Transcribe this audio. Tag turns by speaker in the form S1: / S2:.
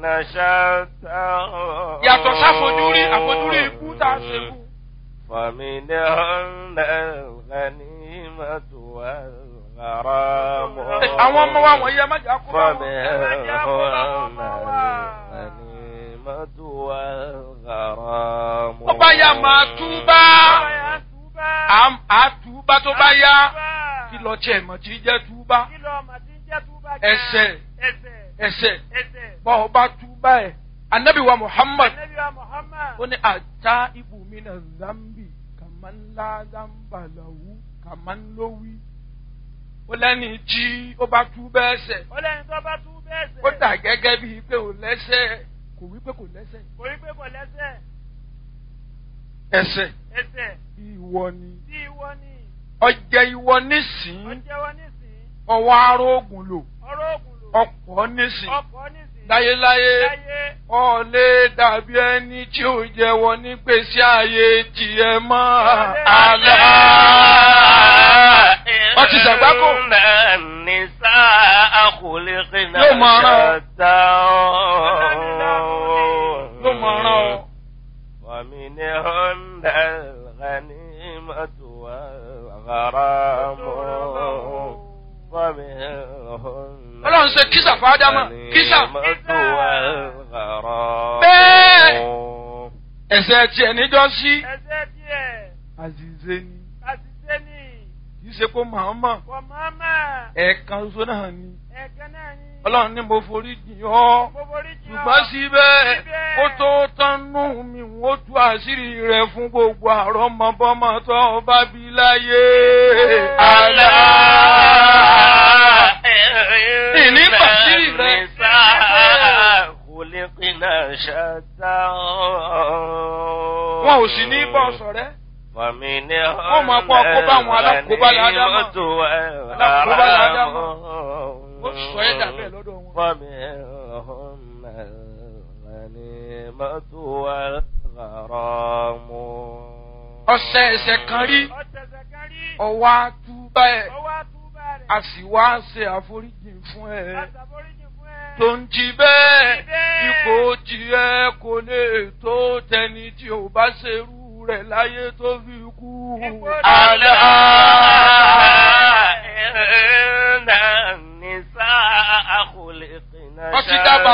S1: شتى
S2: yàtọ̀ sáfojúrí àfojúrí ikú tá a ṣe kú.
S1: فمنهن الغنيمة والغرام
S2: àwọn ọmọ wa wọ̀nyí ẹ má jà kó bá wọn.
S1: فمنهن الغنيمة والغرام
S2: ó bá yá máa túbá Àm- á túbá tó bá yá kí lọ tiẹ̀ mọ̀ tí jẹ́ túbá ẹsẹ̀ ẹsẹ̀ bọ́ ọ bá túbá ẹ̀ anabi wa muhammad ó ní ata ibùmí na zambi kàmánlá zambalawu kàmánlówí ó lẹ́ni tí ó bá túbá ẹsẹ̀
S3: ọlẹ́ni tó bá tú bẹ́ẹ̀ sẹ̀.
S2: ó dà gẹ́gẹ́ bíi pé ò lẹ́sẹ̀ kò wí pé kò lẹ́sẹ̀
S3: kò rí pé kò lẹ́sẹ̀
S2: ẹsẹ̀
S3: ẹsẹ̀
S2: ìwọ ni
S3: tí ìwọ ni
S2: ọjẹ ìwọ nísìn
S3: ọjẹ́wọ́ nísìn
S2: ọwọ́ arógùn lò
S3: ọ̀rọ̀ ògùn lò
S2: ọ̀pọ̀ nísìn
S3: ọkọ̀ nísìn
S2: láyéláyé
S3: láyé
S2: ọ̀lẹ́ dàbí ẹni tí ò jẹ́wọ́ ní gbèsè ààyè tiẹ̀ mọ́ àlá. wọ́n ti ṣàgbákò.
S1: النساء خلقنا
S2: Yóò máa rán ọ.
S1: شتى
S2: ló mọ̀ ọ́rán ọ.
S1: ومنهن الغنيمة والغرام ومنهن
S2: Ọlọ́run ṣe kísà fáádámà kísà.
S1: الغنيمة والغرام
S2: Bẹ́ẹ̀. ẹ̀sẹ̀ tiẹ̀ níjọ́ sí.
S3: ẹsẹ̀ díẹ̀
S2: àzìzé ni
S3: àṣìṣe ni
S2: kì í ṣe kó màmá
S3: kò máma
S2: ẹ̀ẹ̀kan ṣoṣo náà ni.
S3: ẹ̀kẹ́ náà ni
S2: Ọlọ́run ní mo forí jìn ọ́.
S3: gbogbo orí jù
S2: ṣùgbọ́n síbẹ̀
S3: Síbẹ̀.
S2: ó tó tánú mi ó tú àṣírí rẹ̀ fún gbogbo àrọ́mọbọ́mọ tó o bá bí láyé. àlá. ìní pàṣírí rẹ̀.
S1: خلقنا شتى
S2: wọn ò sì ní bọ́ sọ̀rẹ́.
S1: ومنهن
S2: Wọ́n máa kọ́ àkóbá àwọn alákòóbá ládámà.
S1: الغنيمة
S2: Alákòóbá ládámà.
S1: والغرام
S2: ó sọ ẹ́ dà bẹ́ẹ̀ lọ́dọ̀ wọn.
S1: ومنهن الغنيمة والغرام
S2: ọ̀sẹ̀ ẹ̀sẹ̀ kan rí
S3: ọ̀tẹ̀sẹ̀ kan rí
S2: ọwọ́ àtúbà ẹ̀
S3: ọwọ́ àtúbà rẹ̀
S2: a sì wá ṣe àforíjì fún ẹ.
S3: àṣàforíjì fún ẹ
S2: tó ń jí bẹ́ẹ̀
S3: Jí bẹ́ẹ̀.
S2: ipò tiẹ̀ kò lè tó tẹni tí ò bá ṣerú rẹ̀ láyé tó fi kú.
S3: Ipò
S2: àlá.
S1: إن النساء خلقنا
S2: Wọ́n ti dábàá